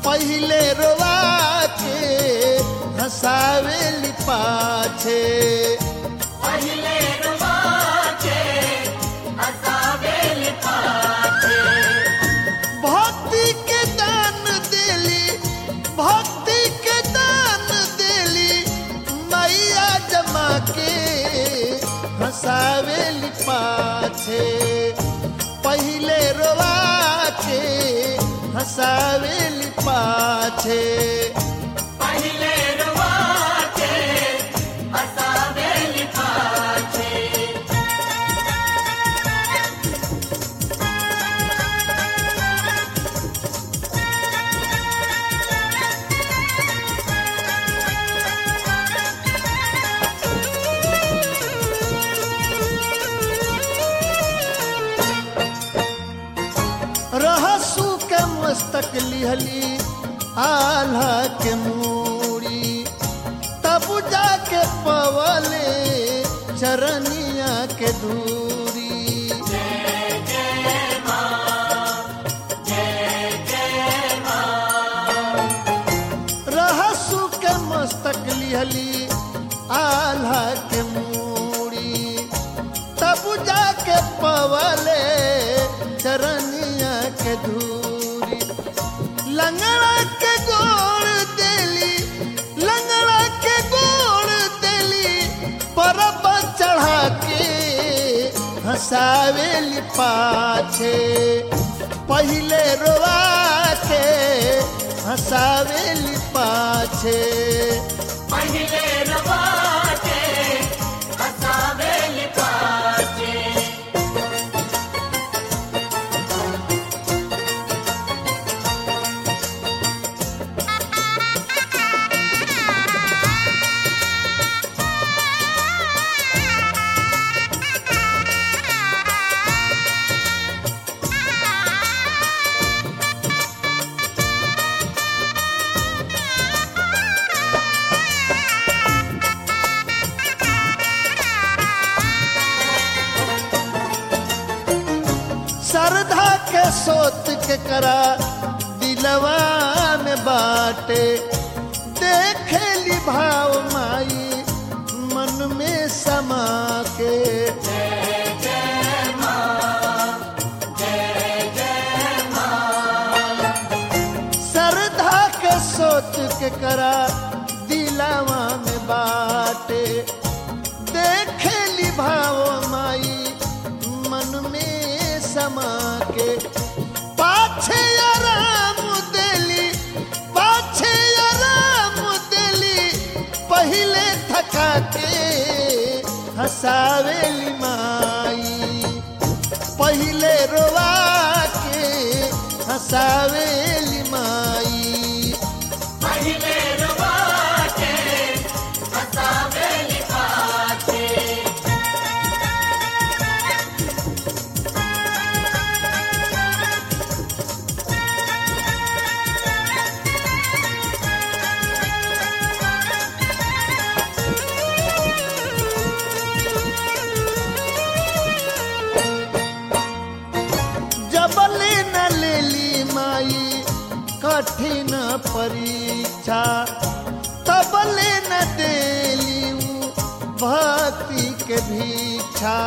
पहिले रोवा के हंसावेली पाछे पहिले रुवाचे हसावेली पाछे भक्ति के दान देली भक्ति के दान देली मैया जमा के हंसावेली पाछे पहिले रोवा के हंसावेली पाछे पहिले रुवाचे हसावेली पाछे रहसू के मस्तक लिहली आल्हा के मूड़ी तब जाके पवले चरनिया के दूरी रहसू के मस्तक लिहली आल्हा के मूड़ी तब जाके पवले चरनिया के धूरी लंगड़ा के गोड़ देली लंगड़ा के गोड़ देली परब चढ़ा के हंसावेली पाछे पहिले रोवा के हंसावेली पाछे पहिले रुवाचे हसावेली पाछे श्रद्धा के सोत के करा दिलवा में बाटे देखेली भाव माई मन में समा के श्रद्धा के सोच के करा दिलावा में बाटे देखेली भाव माई मन में समा के पाछे आराम देली पाछे आराम देली पहिले थका के हंसावेली माई पहिले रोवा के हंसावेली माई पहिले रुवाचे हसावेली पाछे जबले न लेली माई कठिन परीक्षा तबले न देली उ भक्ति के भीक्षा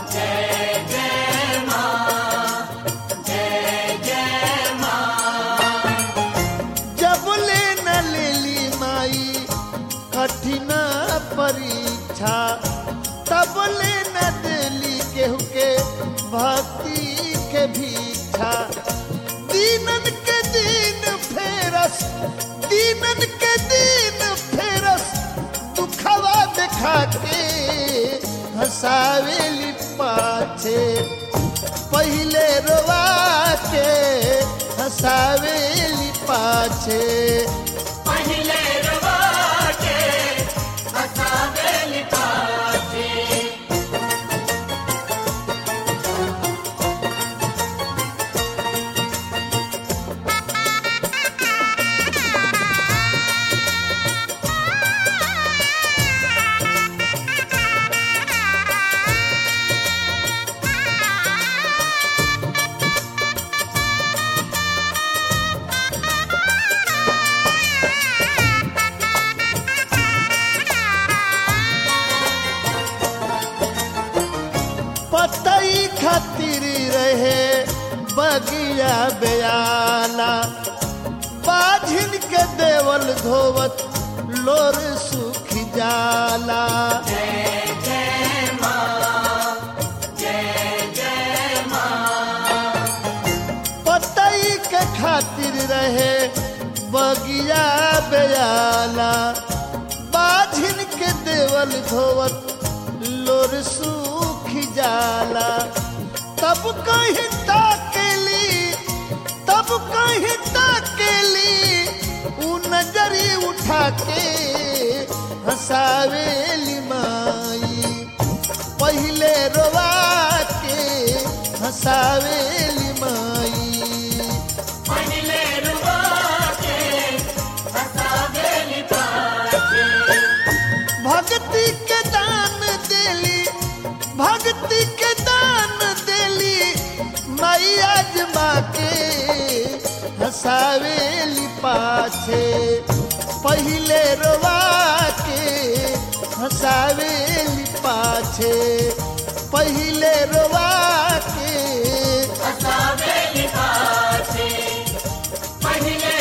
जबले न लेली माई कठिन परीक्षा तबले न देली केहू के भक्ति के भीक्षा दीनन के दिन फेरस दीनन के दिन फेरस दुखवा देखा के हंसावेली पाछे पहिले रोवा के हंसावेली पाछे पहिले रुवाचे हसावेली पाछे Thank बगिया बेयाला बाझिन के देवल धोवत लोर सुख जाला पतई के खातिर रहे बगिया बेयाला बाझिन के देवल धोवत लोर सूख जाला तब कहीं ताकेली तब कहीं ताकेली उ नजरी उठा के हंसावेली माई पहले रोवा के हंसावेली माई पहिले रुबा के हसावेली पाछे भक्ति के दान देली भक्ति के दान देली माई आजमा के हंसावेली पाछे पहले रोवा के हंसावेली पाछे पहले रोवा के हसावेली पाछे पहिले